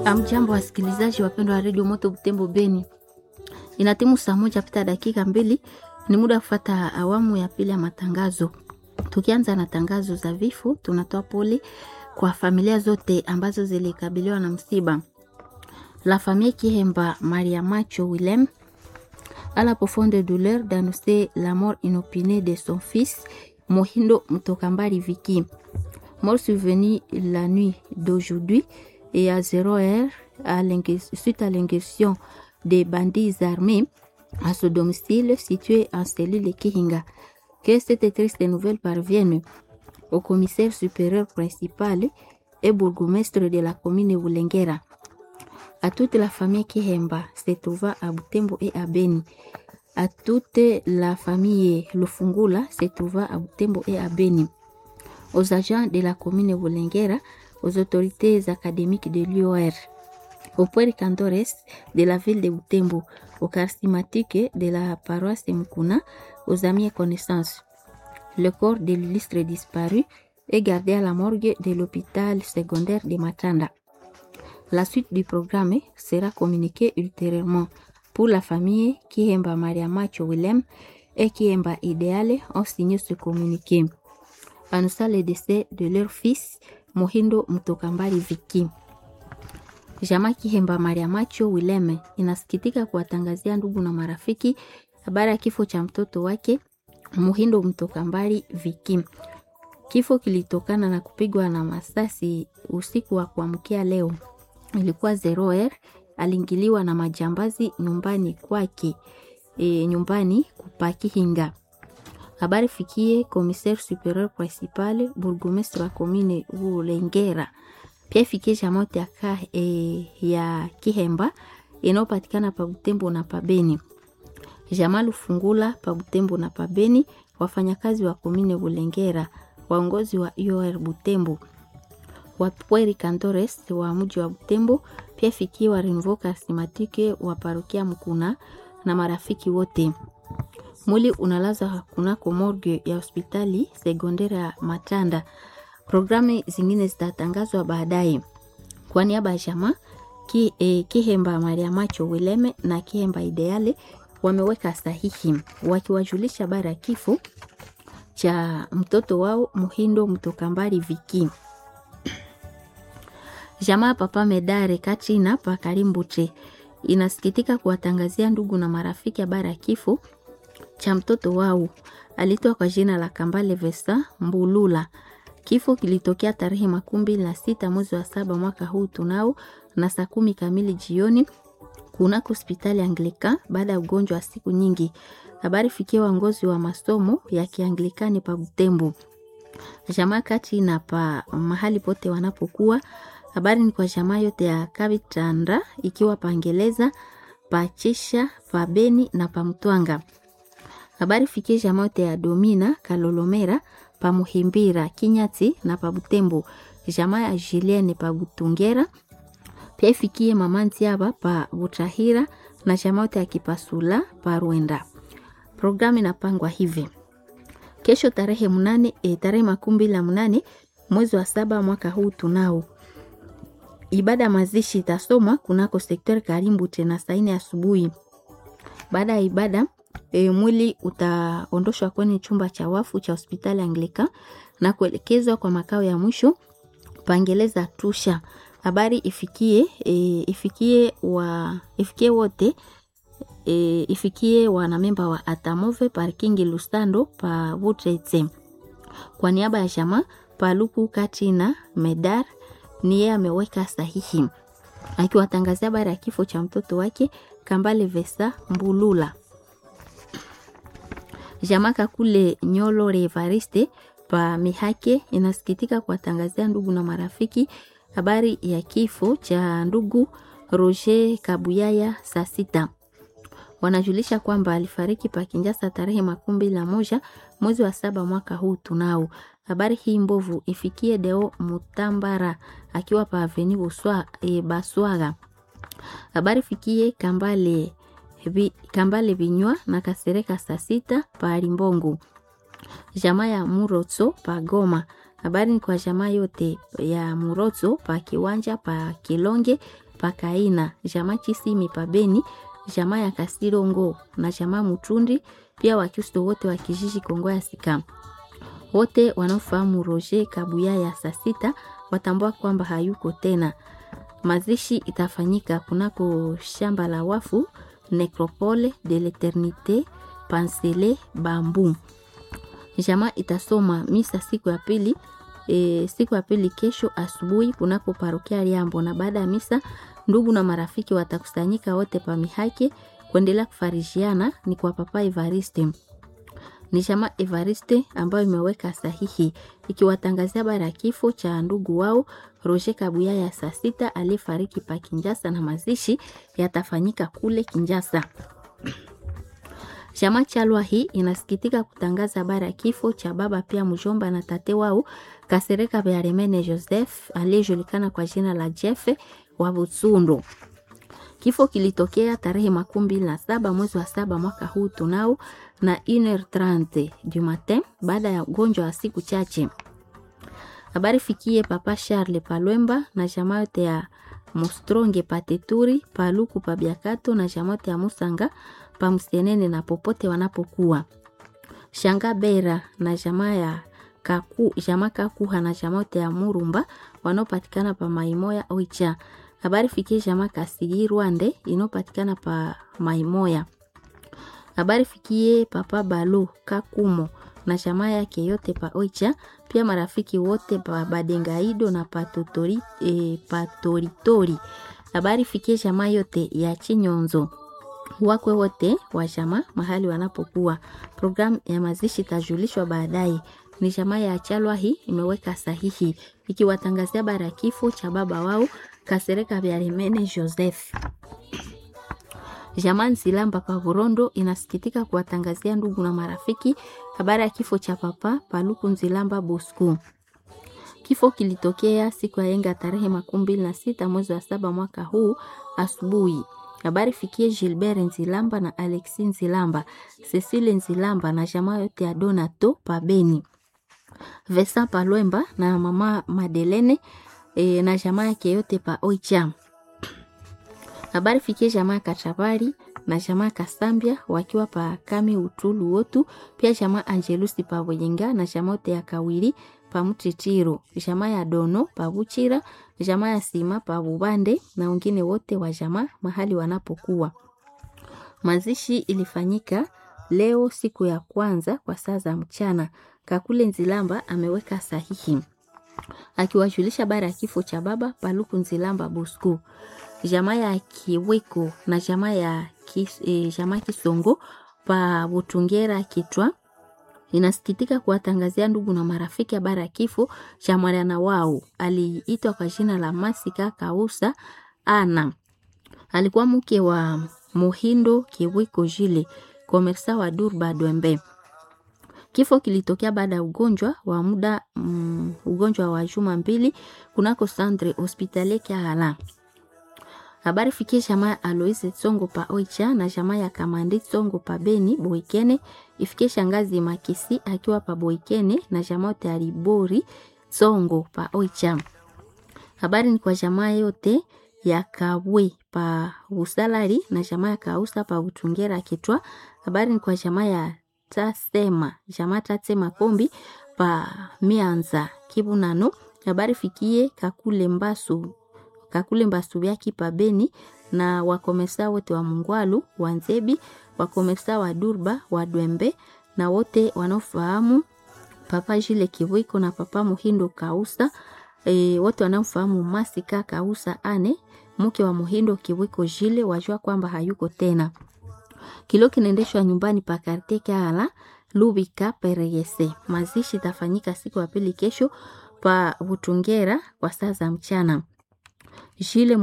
Amjambo wasikilizaji wapendwa wa redio Moto Butembo Beni, ina timu saa moja pita dakika mbili, ni muda wa kufata awamu ya pili ya matangazo. Tukianza na tangazo za vifo, tunatoa pole kwa familia zote ambazo zilikabiliwa na msiba. La famille Kihemba Maria Macho Willem a la profonde douleur d'annoncer la mort inopinée de son fils Mohindo Mtokambari Viki, mort survenu la nuit d'aujourd'hui et à 0 heure à suite à l'ingression des bandits armés à ce domicile situé en cellule Kihinga. Que cette triste nouvelle parvienne au commissaire supérieur principal et bourgmestre de la commune Wulengera, à toute la famille Kihemba se trouvant à Butembo et à Beni, à toute la famille Lufungula se trouvant à Butembo et à Beni, aux agents de la commune Wulengera, aux autorités académiques de l'UOR, aux pueri cantores de la ville de Butembo, aux charismatiques de la paroisse de Mukuna, aux amis et connaissances. Le corps de l'illustre disparu est gardé à la morgue de l'hôpital secondaire de Matanda. La suite du programme sera communiquée ultérieurement. Pour la famille, Kiemba Maria Macho Willem et Kiemba Ideale ont signé ce communiqué. Annonçant le décès de leur fils, Mohindo Mtokambari Viki. Jamaa Kihemba Maria Macho Willem inasikitika kuwatangazia ndugu na marafiki habari ya kifo cha mtoto wake Muhindo Mtokambari Viki. Kifo kilitokana na kupigwa na masasi usiku wa kuamkia leo, ilikuwa zero er, aliingiliwa na majambazi nyumbani kwake e, nyumbani kupakihinga. Habari fikie commissaire superieur principal bourgmestre wa commune Bulengera, pia fikie jamote ya, e, ya Kihemba inayopatikana pa Butembo na Pabeni Jamaa Lufungula pa Butembo na Pabeni, wafanyakazi wa komine Bulengera, waongozi wa UR Butembo, wapweri cantores wa mji wa Butembo, pia fikie wa Renvo Karismatike wa parokia Mkuna na marafiki wote. Mwili unalaza kunako morgue ya hospitali sekondari ya Matanda. Programu zingine zitatangazwa baadaye. Kwa niaba ya jamaa ki, eh, Kihemba Maria Macho Wileme na Kihemba Ideale wameweka sahihi wakiwajulisha habari ya kifo cha mtoto wao Muhindo Mtokambari Viki. Jamaa Papa Medare Katrina pa Karimbuche inasikitika kuwatangazia ndugu na marafiki habari ya kifo cha mtoto wao alitoa kwa jina la Kambale Vesta Mbulula. Kifo kilitokea tarehe makumi mbili na sita mwezi wa saba mwaka huu tunao na saa kumi kamili jioni kunako hospitali Anglika baada ya ugonjwa wa siku nyingi. Habari fikia waongozi wa masomo ya Kianglikani pa Butembo, jamaa kati na pa mahali pote wanapokuwa. Habari ni kwa jamaa yote ya Kabitanda ikiwa pangeleza pachisha pa Beni na pa Mtwanga. Habari fikie jamaa yote ya Domina Kalolomera pa Muhimbira Kinyati na pa Butembo, jamaa ya Julienne pa Butungera pia ifikie mama Ntiaba pa Butahira na chamaote ya Kipasula pa Rwenda. Programu inapangwa hivi: kesho tarehe mnane e, tarehe makumi mbili na mnane mwezi wa saba mwaka huu tunao ibada ya mazishi itasomwa kunako sektori Karimbu tena saa nne asubuhi. Baada ya ibada e, mwili utaondoshwa kwenye chumba cha wafu cha hospitali Anglika na kuelekezwa kwa makao ya mwisho pangeleza tusha habari ifikie e, ifikie wa ifikie wote e, ifikie wanamemba wa Atamove parking Lusando pa Butretse. Kwa niaba ya jamaa Paluku Katina Medar ni yeye ameweka sahihi akiwatangazia habari ya kifo cha mtoto wake Kambale Vesa Mbulula. Jamaa Kakule Nyolo Revariste pa Mihake inasikitika kuwatangazia ndugu na marafiki habari ya kifo cha ndugu Roger Kabuyaya saa sita. Wanajulisha kwamba alifariki pa Kinjasa tarehe makumi mbili na moja mwezi wa saba mwaka huu tunao. Habari hii mbovu ifikie Deo Mutambara akiwa pa Aveni Buswa, e, Baswaga. Habari fikie Kambale vi, Kambale Binywa na Kasereka saa sita pa Limbongo. Jamaa ya Murotso pa Goma habari ni kwa jamaa yote ya Murozo pa kiwanja pa Kilonge pakaina jamaa chisimi pabeni jamaa ya kasirongo na jamaa mutundi pia wakristo wote wa kijiji kongo ya sika wote wanaofahamu roger kabuya ya saa sita watambua kwamba hayuko tena mazishi itafanyika kunako shamba la wafu necropole de l'eternité pansele bambu jamaa itasoma misa siku ya pili e, siku ya pili kesho asubuhi kunako parokia Liambo, na baada ya misa ndugu na marafiki watakusanyika wote pa mihake kuendelea kufarishiana. Ni kwa Papa Evariste, ni jamaa Evariste ambayo imeweka sahihi ikiwatangazia habari ya kifo cha ndugu wao Roger Kabuya ya saa sita aliyefariki pa Kinjasa, na mazishi yatafanyika kule Kinjasa. Chama Chalwa hii inasikitika kutangaza habari ya kifo cha baba pia mjomba na tate wao Kasereka Bearemene Joseph aliyejulikana kwa jina la Jefe wa Butsundo. Kifo kilitokea tarehe makumi mbili na saba mwezi wa saba mwaka huu tunao na 1h30 du matin baada ya ugonjwa wa siku chache. Habari fikie papa Charles Palwemba na jamaa yote ya Mostronge Pateturi Paluku Pabiakato na jamaa yote ya Musanga pamsenene na popote wanapokuwa shanga bera na jamaa ya kaku jamaa kakuha na jamaa yote ya Murumba wanaopatikana pa Maimoya Oicha. Habari fikie jamaa Kasigi Rwande inayopatikana pa Maimoya. Habari fikie papa Balu Kakumo na jamaa yake yote pa Oicha, pia marafiki wote pa Badengaido na patotori, e, patoritori. Habari fikie jamaa yote ya Chinyonzo wakwe wote wa jamaa mahali wanapokuwa. Programu ya mazishi itajulishwa baadaye. Ni jamaa ya Chalwa hii imeweka sahihi ikiwatangazia bara ya kifo cha baba wao Kasereka Byarimene Joseph. Jamaa Nzilamba pa Burondo inasikitika kuwatangazia ndugu na marafiki habari ya kifo cha papa Paluku Nzilamba Bosco. Kifo kilitokea siku ya yenga tarehe makumi mbili na sita mwezi wa saba mwaka huu asubuhi. Habari fikie Gilbert Nzilamba na Alexi Nzilamba, Cecile Nzilamba na jamaa yote ya Donato Pabeni, Vesa Palwemba na mama Madelene e, na jamaa yake yote pa Oicha. Habari fikie jamaa Kachabari na jamaa Kasambia wakiwa pa Kami Utulu wotu, pia jamaa Angelusi pa Boyenga na jamaa yote ya Kawiri pa Mutitiro, jamaa ya Dono pa Buchira, jamaa ya Sima pa Bubande na wengine wote wa jamaa mahali wanapokuwa. Mazishi ilifanyika leo siku ya kwanza kwa saa za mchana. Kakule Nzilamba ameweka sahihi akiwajulisha bara ya kifo cha baba Paluku Nzilamba Bosco, jamaa ya Kiweko na jamaa ya kis, e, jamaa Kisongo pa Butungera Kitwa inasikitika kuwatangazia ndugu na marafiki habari ya kifo cha mwana wao aliitwa kwa jina la Masika Kausa Ana. Alikuwa mke wa Muhindo Kiwiko Jile, komersa wa Durba Dwembe. Kifo kilitokea baada ya ugonjwa wa muda mm, ugonjwa wa juma mbili kunako Centre Hospitalier Kiala. Habari fikie jamaa Aloise Tsongo pa Oicha na jamaa ya Kamandi Tsongo pa Beni Boikene, ifikie shangazi Makisi akiwa pa Boikene na jamaa yote Alibori Tsongo pa Oicha. Habari ni kwa jamaa yote ya Kabwe pa Usalari na jamaa ya Kausa pa Utungera Kitwa. Habari ni kwa jamaa ya Tasema, jamaa Tasema Kombi pa Mianza Kibunano. Habari fikie Kakule Mbasu kakule mbasu yaki pabeni na wakomesa wote wa Mungwalu wa Nzebi, wakomesa wa Durba wa Dwembe na wote wanaofahamu papa Jile Kiwiko na papa Muhindo Kausa e, wote wanaofahamu Masika Kausa ane mke wa Muhindo Kiwiko Jile wajua kwamba hayuko tena. Kilo kinaendeshwa nyumbani pa Karte Kaala Lubika Pereyese. Mazishi tafanyika siku ya pili kesho pa Butungera kwa saa za mchana. Jile